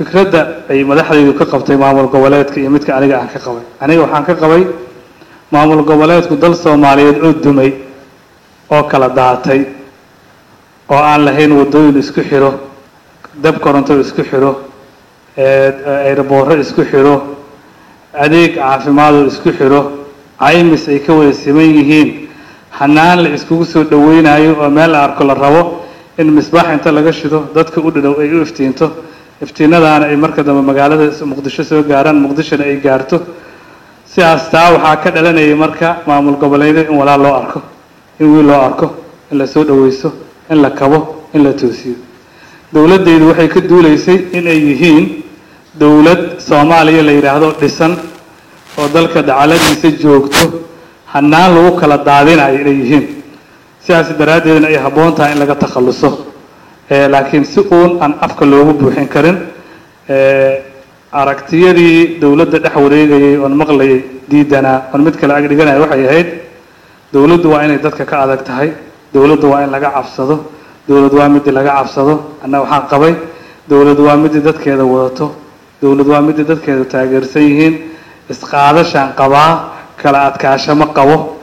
fikradda ay madaxdaydu ka qabtay maamul goboleedka iyo midka aniga aan ka qabay aniga waxaan ka qabay maamul goboleedku dal soomaaliyeed oo dumay oo kala daatay oo aan lahayn waddooyin isku xidho dab koronto isku xidho eeraboorro isku xidho adeeg caafimaadoo isku xidho caymis ay ka wada siman yihiin hanaan la iskugu soo dhaweynayo oo meel la arko la rabo in misbaax inta laga shido dadka u dhadhow ay u iftiinto iftiinadaana ay marka dambe magaalada muqdisho soo gaaraan muqdishona ay gaarto sidaas taa waxaa ka dhalanayay marka maamul goboleedyada in walaal loo arko in wiil loo arko in la soo dhaweysto in la kabo in la toosiyo dowladdaydu waxay ka duulaysay in ay yihiin dowlad soomaaliya la yidhaahdo dhisan oo dalka dacaladiisa joogto hanaan lagu kala daadinayo inay yihiin sidaas daraaddeedna ay habboon tahay in laga takhalluso laakiin si uun aan afka loogu buuxin karin aragtiyadii dowladda dhex wareegayay oon maqlayay diidanaa oon mid kale agdhiganaya waxay ahayd dowladdu waa inay dadka ka adag tahay dowladdu waa in laga cabsado dowlad waa midii laga cabsado anna waxaan qabay dowlad waa midii dadkeeda wadato dowlad waa midii dadkeeda taageersan yihiin isqaadashaan qabaa kala adkaasho ma qabo